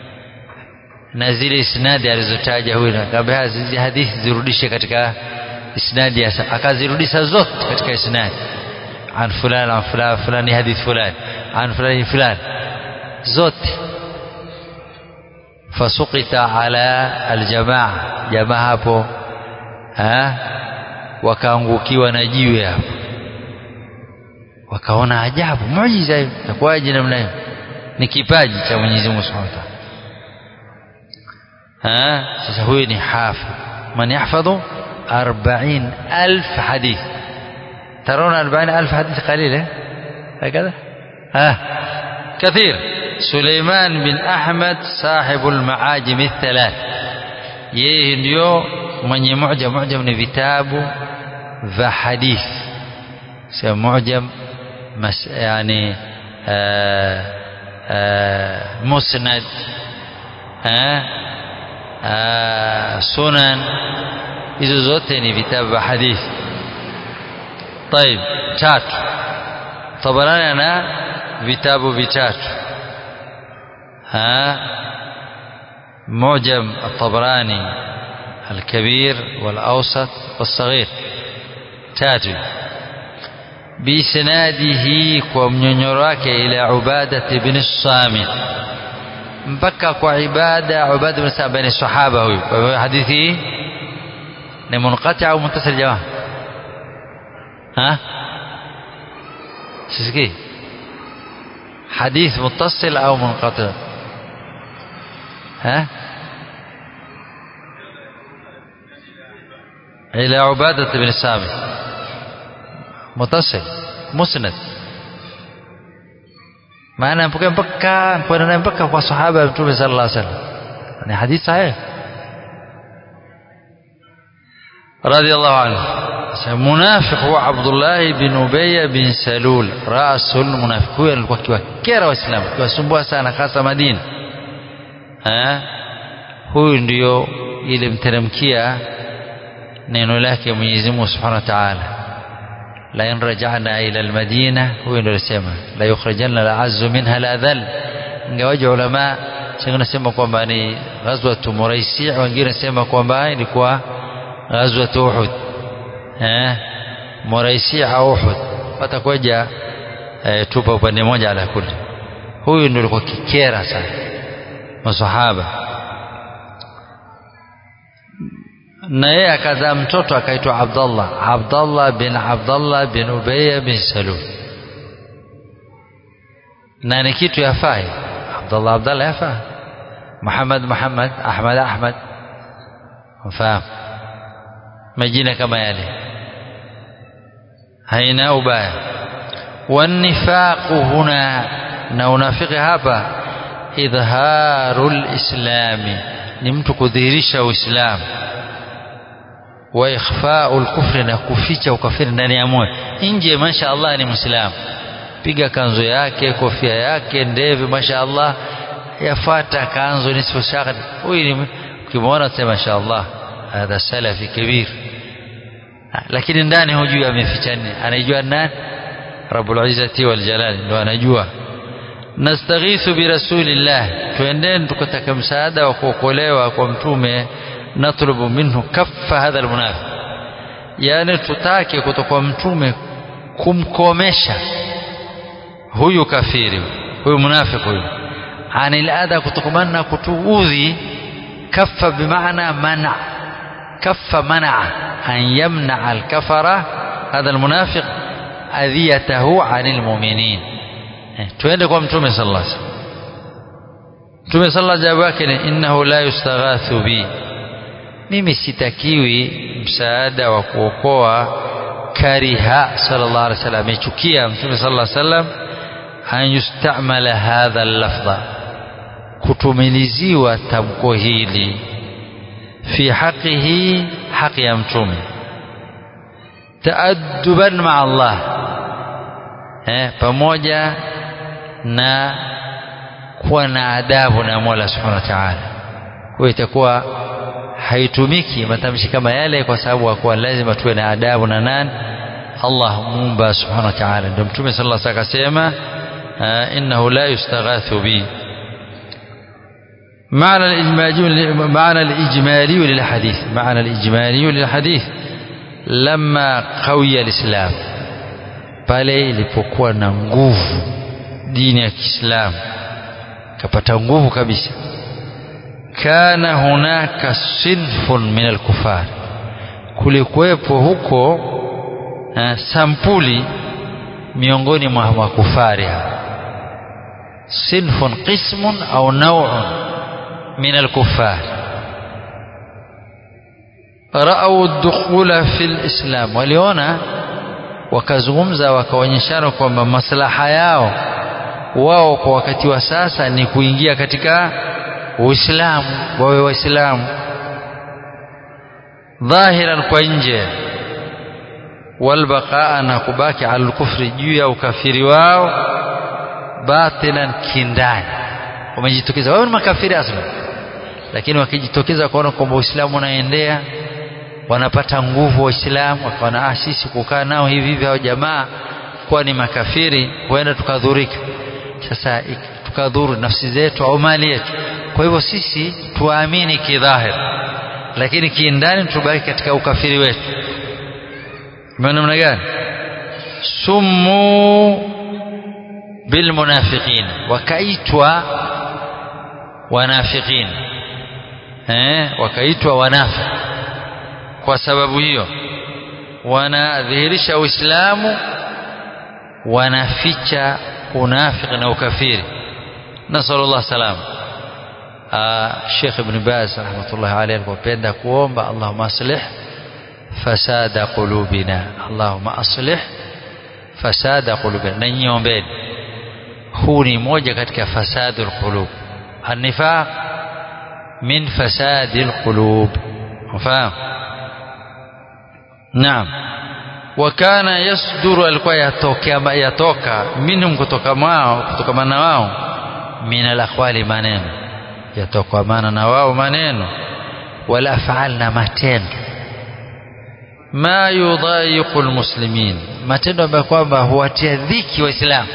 na zile isnadi alizotaja huyu akamwambia hizi hadithi zirudishe katika isnadi ya akazirudisha zote katika isnadi an fulani an fulani fulani hadith fulani an fulani fulani zote fasukita ala aljamaa jamaa hapo ha wakaangukiwa na jiwe hapo wakaona ajabu muujiza hiyo itakuwaje namna hiyo ni kipaji cha Mwenyezi Mungu Subhanahu wa Ta'ala sasa huyu ni hafidh man yahfadhu 40000 hadith ترون أربعين ألف حديث قليل هكذا ها كثير سليمان بن أحمد صاحب المعاجم الثلاث yeye ndio mwenye mujam mujam ni vitabu vya hadith sio mujam mas, yani musnad sunan hizo zote ni vitabu vya hadith طيب tatu Tabarani ana vitabu vitatu ها معجم الطبراني الكبير والأوسط والصغير تاتي بإسناده ومنيراك إلى عبادة بن الصامت mpaka kwa ibada ubada bin Sa'd baina sahaba huyu kwa hivyo hadithi ni munqati au muttasil jamaa ها سيسكي حديث متصل أو منقطع ها إلى عبادة بن الصامت متصل مسند maana mpaka mpaka kwenda naye mpaka kwa sahaba ya mtume sallallahu alaihi wasallam ni hadithi sahih radiyallahu anhu منافق هو عبد الله بن أبي بن سلول رأس المنافق هو alikuwa kiwakera waislamu kiwasumbua sana hasa Madina eh huyu ndio ilimteremkia neno lake Mwenyezi Mungu Subhanahu wa Ta'ala la in raja'na ila al-Madina huyu ndio alisema la yukhrijanna al-azzu minha al-adhall ingawaje ulama sasa nasema kwamba ni ghazwatu Muraisi wengine nasema kwamba ilikuwa ghazwatu Uhud eh Muraisi au Uhud watakuja eh, tupa upande mmoja ala kuli huyu ndio alikuwa kikera sana masahaba na yeye akazaa mtoto akaitwa Abdullah Abdullah bin Abdullah bin Ubay bin Salul na ni kitu yafai Abdullah Abdullah yafaa Muhammad Muhammad Ahmad Ahmad mfahamu majina kama yale haina ubaya wanifaqu huna na unafiki hapa idharul islami ni mtu kudhihirisha uislamu wa ikhfa'u al-kufri na kuficha ukafiri ndani ya moyo nje masha Allah ni muislamu piga kanzo yake kofia yake ndevu masha Allah yafata kanzo nisfu shaqd huyu ni ukimwona sema masha Allah hadha salafi kabir lakini ndani hujui ameficha nini anajua nani rabbul izzati wal jalal ndo anajua nastaghithu bi rasulillah tuendeni tukataka msaada wa kuokolewa kwa mtume natlubu minhu kaffa hadha almunafiq yani tutake kutoka kwa mtume kumkomesha huyu kafiri huyu munafiki huyu anil adha kutokamana na kutuudhi kaffa bimaana mana kaffa mana an yamna alkafara hadha almunafiq adhiyatahu anil mu'minin tuende kwa mtume sallallahu alaihi wasallam mtume sallallahu jawabu yake ni innahu la yustaghathu bi mimi sitakiwi msaada wa kuokoa kariha sallallahu alaihi wasallam amechukia mtume sallallahu alaihi wasallam an yustamala hadha al-lafdha kutumiliziwa tamko hili fi haqihi haqi ya mtume taadduban ma Allah eh pamoja na kuwa na adabu na Mola Subhanahu wa Ta'ala kwa itakuwa haitumiki matamshi kama yale kwa sababu kwa lazima tuwe na adabu na nani Allah muumba Subhanahu wa Ta'ala ndio mtume sallallahu alaihi wasallam akasema innahu la yustaghathu bi معنى الإجمالي معنى الإجمالي للحديث معنى الإجمالي للحديث lamma qawiya alislam pale ilipokuwa na nguvu dini ya Kiislamu kapata nguvu kabisa kana hunaka sinfun min alkufar kulikuwepo huko uh, sampuli miongoni mwa makufari sinfun qismun au naw'un min alkufar ra'au dukhula fi alislam waliona wakazungumza wakaonyeshana kwamba maslaha yao wao kwa wakati wa sasa ni kuingia katika Uislamu wawe waislamu dhahiran kwa nje walbaqaa na kubaki ala kufri juu ya ukafiri wao batinan kindani wamejitokeza wao ni makafiri asli lakini wakijitokeza kuona kwamba Uislamu unaendea wanapata nguvu waislamu wakaona ah sisi kukaa nao hivi hivi hao jamaa kuwa ni makafiri huenda tukadhurika sasa tukadhuru nafsi zetu au mali yetu kwa hivyo sisi tuamini kidhahir lakini kiindani tubaki katika ukafiri wetu maana namna gani sumu bilmunafiqin wakaitwa wanafiqin eh wakaitwa wanafiki kwa sababu hiyo wanadhihirisha uislamu wanaficha unafiki na ukafiri nasallallahu salam Sheikh Ibn Baz rahmatullahi alayhi alipopenda kuomba Allahumma aslih fasada qulubina Allahumma aslih fasada qulubina na nyombeni huu ni moja katika fasadul qulub النفاق من فساد القلوب فاهم نعم وكان يصدر alikuwa yatokea yatoka minhum kutoka mwao kutokamana wao min alaqwali maneno yatokamana na wao maneno wala afal na matendo ma yudhayiqu almuslimin matendo ambayo kwamba huwatia dhiki waislamu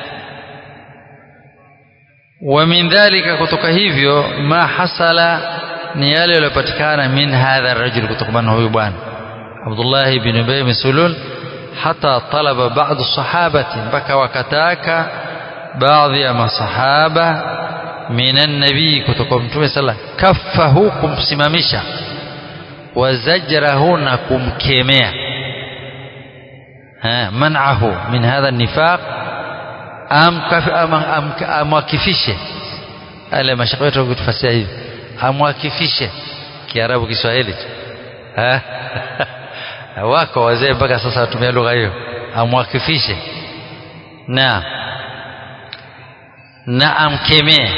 wa min dhalika kutoka hivyo ma hasala ni yale yaliyopatikana min hadha rajul kutokamana huyu bwana Abdullah ibn Ubay bin Sulul hata talaba baadhi sahabati mpaka wakataka baadhi ya masahaba minan nabii kutoka mtume sala kaffahu kumsimamisha wazajrahu na kumkemea man'ahu min hadha nifaq amwakifishe ale mashaka wetu kutufasia hivi amwakifishe kiarabu kiswahili wako wazee mpaka sasa watumia lugha hiyo amwakifishe na na amkemee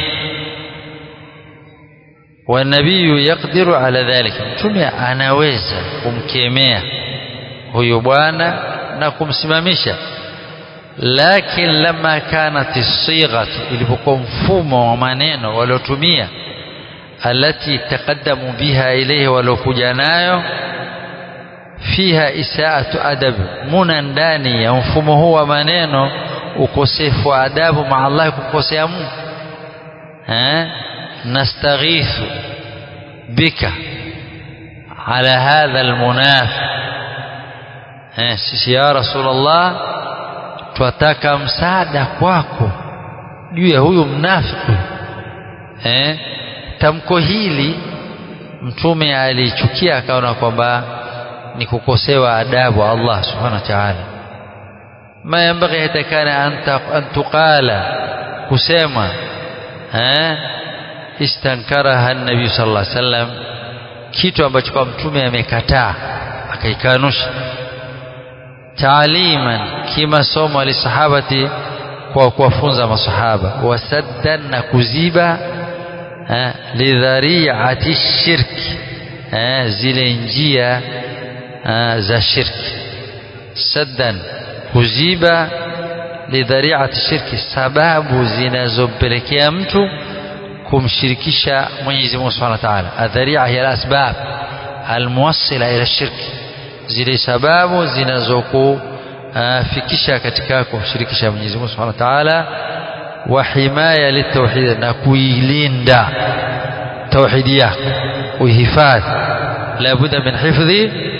wanabiyu yaqdiru ala dhalika mtume anaweza kumkemea huyu bwana na kumsimamisha lakin lama kanat sighatu ilipokuwa mfumo wa maneno waliotumia alati taqaddamu biha ilayhi waliokuja nayo fiha isaatu adab muna ndani ya mfumo huu wa maneno ukosefu wa adabu maa Allah kumkosea Mungu eh nastaghithu bika ala hadha almunafiq eh sisi ya rasulullah twataka msaada kwako juu ya huyu mnafiki eh tamko hili mtume alichukia akaona kwamba ni kukosewa adabu Allah subhanahu wa ta'ala ma yambaghi hatakana an tuqala kusema eh istankaraha an-nabi sallallahu alaihi wasallam kitu ambacho kwa mtume amekataa akaikanusha taaliman kimasomo alisahabati kwa kuwafunza masahaba wasaddan na kuziba lidhariati shirki zile njia za shirki saddan kuziba lidhariati shirki sababu zinazompelekea mtu kumshirikisha Mwenyezi Mungu Subhanahu wa Ta'ala adharia hiya alasbab almuwassila ila shirki zile sababu zinazokufikisha katika kumshirikisha Mwenyezi Mungu Subhanahu wa Ta'ala wa himaya litauhid na kuilinda tauhidi yako uihifadhi la budda min hifdhi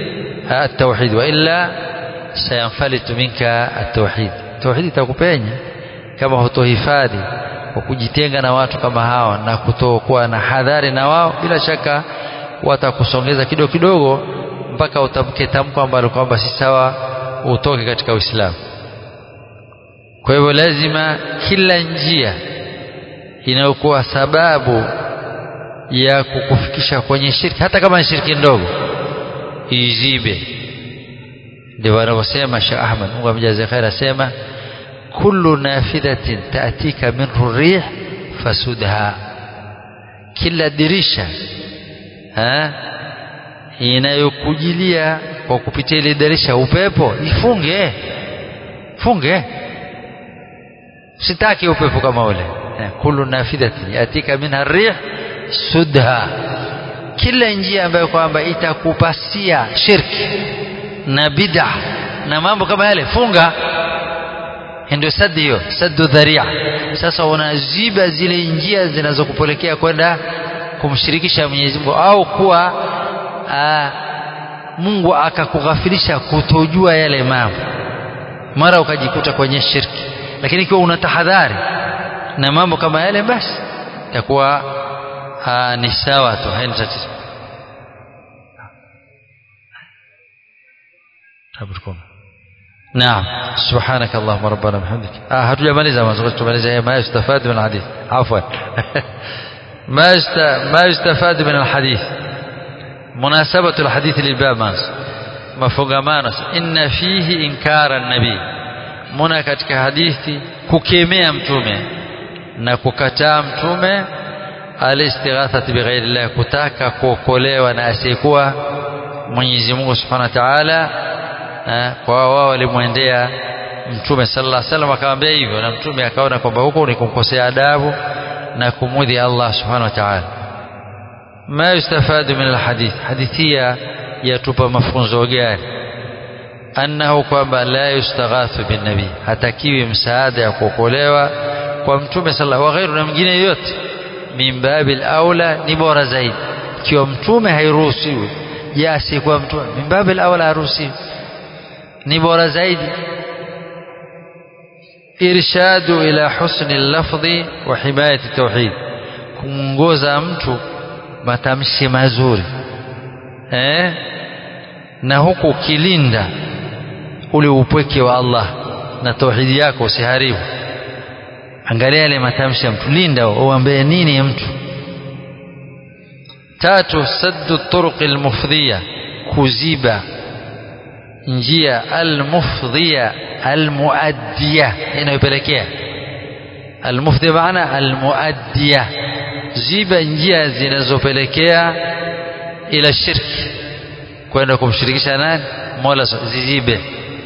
التوحيد وإلا سينفلت منك التوحيد توحيد itakupenya kama hutohifadhi kwa kujitenga na watu kama hawa na kutokuwa na hadhari na wao bila shaka watakusongeza kidogo kidogo mpaka utamke tamko ambalo kwamba si sawa utoke katika Uislamu kwa hivyo lazima kila njia inayokuwa sababu ya kukufikisha kwenye shirki hata kama ni shirki ndogo izibe ndio wanavyosema Sheikh Ahmad Mungu amjaze khair asema kullu nafidhatin taatika min rih fasudha kila dirisha ha inayokujilia kwa kupitia ile dirisha upepo ifunge funge sitaki upepo kama ule kullu nafidhatin yatika minha rih sudha kila njia ambayo kwamba itakupasia shirki na bid'a na mambo kama yale funga ndio sadi hiyo saddu dharia sasa unaziba zile njia zinazokupelekea kwenda kumshirikisha Mwenyezi Mungu au kuwa aa, Mungu akakughafilisha kutojua yale mambo mara ukajikuta kwenye shirki lakini ikiwa una tahadhari na mambo kama yale basi itakuwa ni sawa tu haina tatizo نعم سبحانك اللهم ربنا وبحمدك اه hatujamaliza mazungumzo tumaliza ma yustafad min alhadith afwan ما ما يستفاد من الحديث مناسبة الحديث للباب مانس mafungamano inna fihi inkara nabii muna katika hadithi kukemea mtume na kukataa mtume alistighathati bighairi kutaka kuokolewa na asiyekuwa Mwenyezi Mungu Subhanahu wa Ta'ala kwa wao walimwendea mtume sallallahu alaihi wasallam akamwambia hivyo na mtume akaona kwamba huko ni kumkosea adabu na kumudhi Allah Subhanahu wa Ta'ala ma yustafadu min alhadith hadithia yatupa mafunzo gani annahu kwamba la yustaghathu bin nabii hatakiwi msaada ya kuokolewa kwa mtume sallallahu wa ghairu na mwingine yote min babil aula ni bora zaidi ikiwa mtume hairuhusiwi je asiyekuwa mtume min babil aula haruhusiwi ni bora zaidi irshadu ila husni lafdhi wa himayati tauhid kumwongoza mtu matamshi mazuri eh? na huku ukilinda ule upweke wa Allah na tauhidi yako usiharibu angalia yale matamshi ya mtu linda uambie nini mtu tatu saddu turuq almufdhiya kuziba njia almufdhiya almuaddiya inayopelekea almufdhiya maana almuaddiya ziba njia zinazopelekea ila shirki kwenda kumshirikisha nani mola zizibe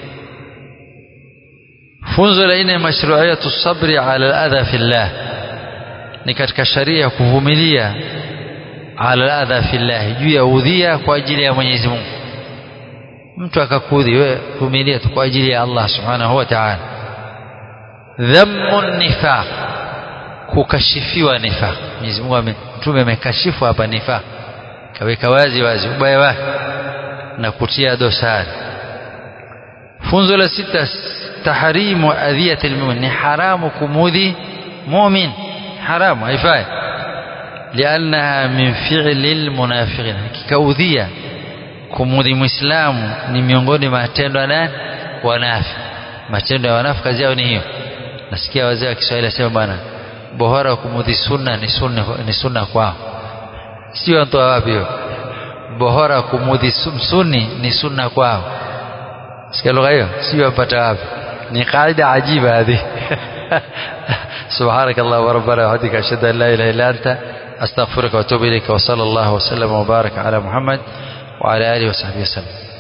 funzo la nne mashru'iyatu sabri ala al-adha fillah ni katika sharia kuvumilia ala al-adha fillah juu ya udhia kwa ajili ya Mwenyezi Mungu mtu akakudhi wewe vumilia tu kwa ajili ya Allah subhanahu wa ta'ala dhammu nifaq kukashifiwa nifaq Mwenyezi Mungu mtume amekashifu hapa nifaq kaweka wazi wazi ubaya wake na kutia dosari funzo la sita tahrimu adhiyati almu'min ni haramu kumudhi mu'min haramu haifai liannaha min fi'li almunafiqin kikaudhia kumudhi muislamu ni miongoni mwa matendo ya nani wanafi matendo ya wanafi kazi yao ni hiyo nasikia wazee wa Kiswahili wasema bwana bora kumudhi sunna ni sunna ni sunna kwao sio mtu wapi hiyo bora kumudhi sunni ni sunna kwao sikia lugha hiyo sio wapata wapi ni kaida ajiba hadi سبحانك اللهم ربنا وبحمدك اشهد ان لا اله الا انت استغفرك واتوب اليك وصلى الله وسلم وبارك على محمد وعلى اله وصحبه وسلم